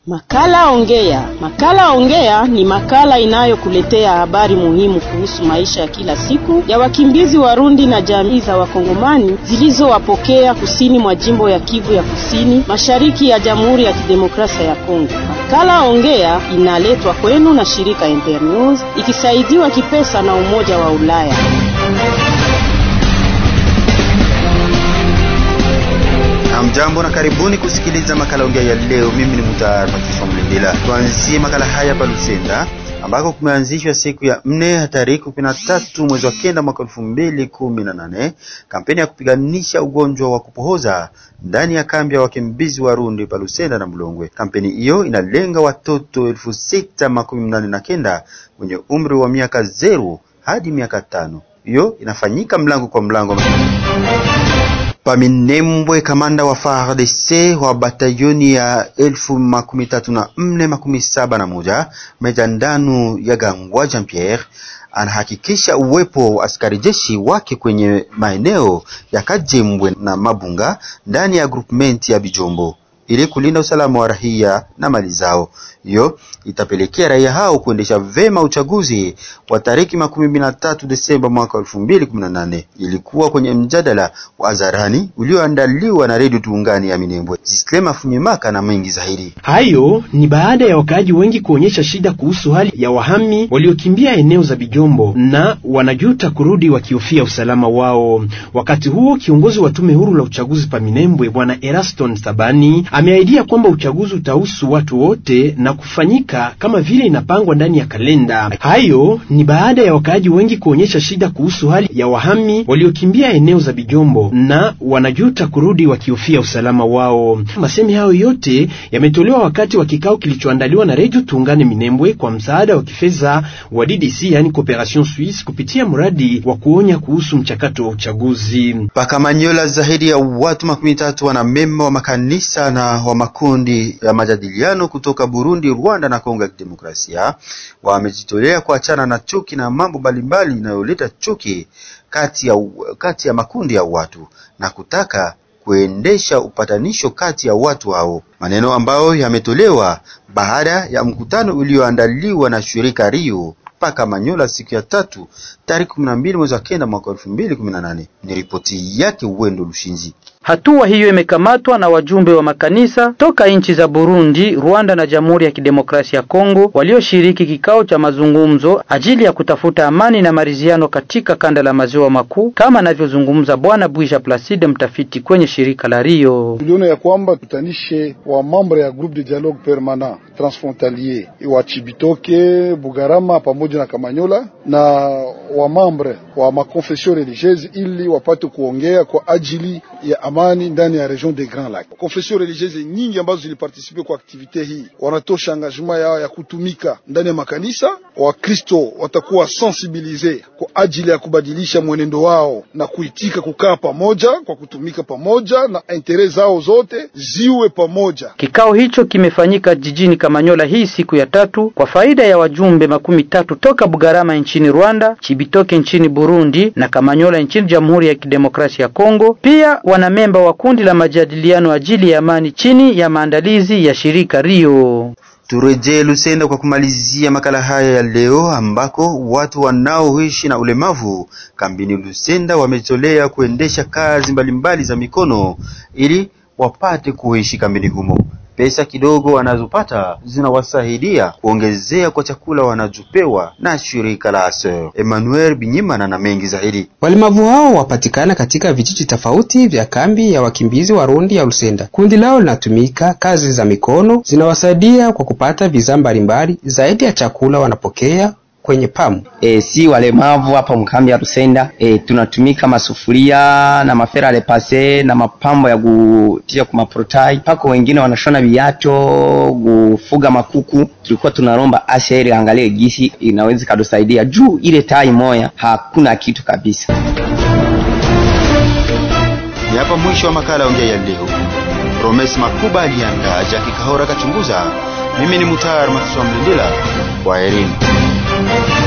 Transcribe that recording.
Makala Ongea. Makala Ongea ni makala inayokuletea habari muhimu kuhusu maisha ya kila siku ya wakimbizi Warundi na jamii za Wakongomani zilizowapokea kusini mwa jimbo ya Kivu ya Kusini, mashariki ya Jamhuri ya Kidemokrasia ya Kongo. Makala Ongea inaletwa kwenu na shirika Internews ikisaidiwa kipesa na Umoja wa Ulaya. Mjambo na karibuni kusikiliza makala ongea ya leo. Mimi ni Mutayar Matiswa Mlindila. Tuanzie makala haya pa Lusenda ambako kumeanzishwa siku ya nne tarehe kumi na tatu mwezi wa kenda mwaka elfu mbili kumi na nane kampeni ya kupiganisha ugonjwa wa kupohoza ndani ya kambi ya wakimbizi Warundi pa Lusenda na Mlongwe. Kampeni hiyo inalenga watoto elfu sita makumi nane na kenda wenye umri wa miaka zero hadi miaka tano. Hiyo inafanyika mlango kwa mlango Paminembwe, kamanda wa FARDC wa batayoni ya elfu makumi tatu na nne makumi saba na moja meja ndanu ya Gangwa Jean Pierre anahakikisha uwepo wa askari jeshi wake kwenye maeneo ya Kajembwe na Mabunga ndani ya groupement ya Bijombo ili kulinda usalama wa raia na mali zao. Hiyo itapelekea raia hao kuendesha vema uchaguzi wa tariki makumi mbili na tatu Desemba mwaka elfu mbili kumi na nane. Ilikuwa kwenye mjadala wa hadharani ulioandaliwa na redio Tuungani ya Minembwe. Zislema Funyimaka na mengi zaidi. Hayo ni baada ya wakaaji wengi kuonyesha shida kuhusu hali ya wahami waliokimbia eneo za Bijombo na wanajuta kurudi wakihofia usalama wao. Wakati huo kiongozi wa tume huru la uchaguzi pa Minembwe Bwana Eraston Sabani ameahidia kwamba uchaguzi utahusu watu wote na kufanyika kama vile inapangwa ndani ya kalenda. Hayo ni baada ya wakaaji wengi kuonyesha shida kuhusu hali ya wahami waliokimbia eneo za Bijombo na wanajuta kurudi wakihofia usalama wao. Masemi hayo yote yametolewa wakati wa kikao kilichoandaliwa na Radio Tuungane Minembwe kwa msaada wa kifedha wa DDC, yani Cooperation Suisse, kupitia mradi wa kuonya kuhusu mchakato wa uchaguzi. Pakamanyola, zaidi ya watu makumi tatu wanamemba wa makanisa na wa makundi ya majadiliano kutoka Burundi, Rwanda na Kongo ya Kidemokrasia wamejitolea kuachana na chuki na mambo mbalimbali inayoleta chuki kati ya, kati ya makundi ya watu na kutaka kuendesha upatanisho kati ya watu hao, maneno ambayo yametolewa baada ya mkutano ulioandaliwa na shirika Rio paka Manyola siku ya tatu tarehe 12 mwezi wa kenda mwaka 2018. Ni ripoti yake Uwendo Lushinzi. Hatua hiyo imekamatwa na wajumbe wa makanisa toka nchi za Burundi, Rwanda na Jamhuri ya Kidemokrasia ya Kongo walioshiriki kikao cha mazungumzo ajili ya kutafuta amani na maridhiano katika kanda la maziwa makuu, kama anavyozungumza Bwana Bwisha Placide, mtafiti kwenye shirika la Rio. Tuliona ya kwamba tutanishe wa mambre ya groupe de dialogue permanent transfrontalier wa Chibitoke, Bugarama pamoja na Kamanyola na wa mambre wa makonfession religieuse ili wapate kuongea kwa ajili ya amani ndani ya region des Grands Lacs. Confession religieuse nyingi ambazo zilipartisipe kwa aktivite hii wanatosha engagement yao ya kutumika ndani ya makanisa. Wakristo watakuwa sensibilize kwa ajili ya kubadilisha mwenendo wao na kuitika kukaa pamoja kwa kutumika pamoja na intere zao zote ziwe pamoja. Kikao hicho kimefanyika jijini Kamanyola hii siku ya tatu kwa faida ya wajumbe makumi tatu toka Bugarama nchini Rwanda, Chibitoke nchini Burundi na Kamanyola nchini Jamhuri ya Kidemokrasia ya Kongo. Pia wana memba wa kundi la majadiliano ajili ya amani chini ya maandalizi ya shirika Rio. Turejee Lusenda kwa kumalizia makala haya ya leo, ambako watu wanaoishi na ulemavu kambini Lusenda wamejitolea kuendesha kazi mbalimbali za mikono ili wapate kuishi kambini humo. Pesa kidogo wanazopata zinawasaidia kuongezea kwa chakula wanachopewa na shirika la Aser. Emmanuel Binyimana na mengi zaidi. Walemavu hao wapatikana katika vijiji tofauti vya kambi ya wakimbizi Warundi ya Lusenda. Kundi lao linatumika kazi za mikono, zinawasaidia kwa kupata bidhaa mbalimbali. Zaidi ya chakula wanapokea kwenye pamu. E, si walemavu hapa mkambi ya Rusenda e, tunatumika masufuria na mafera repase na mapambo ya kutia kwa maprotai pako, wengine wanashona viato, kufuga makuku. Tulikuwa tunaromba Asia ile angalie gisi inaweza kadosaidia juu ile tai moya hakuna kitu kabisa. Ni hapa mwisho wa makala ongea ya leo. Promes Makuba aliandaa, Jaki Kahora kachunguza. Mimi ni Mutar Matiswa Mlindila, kwaherini.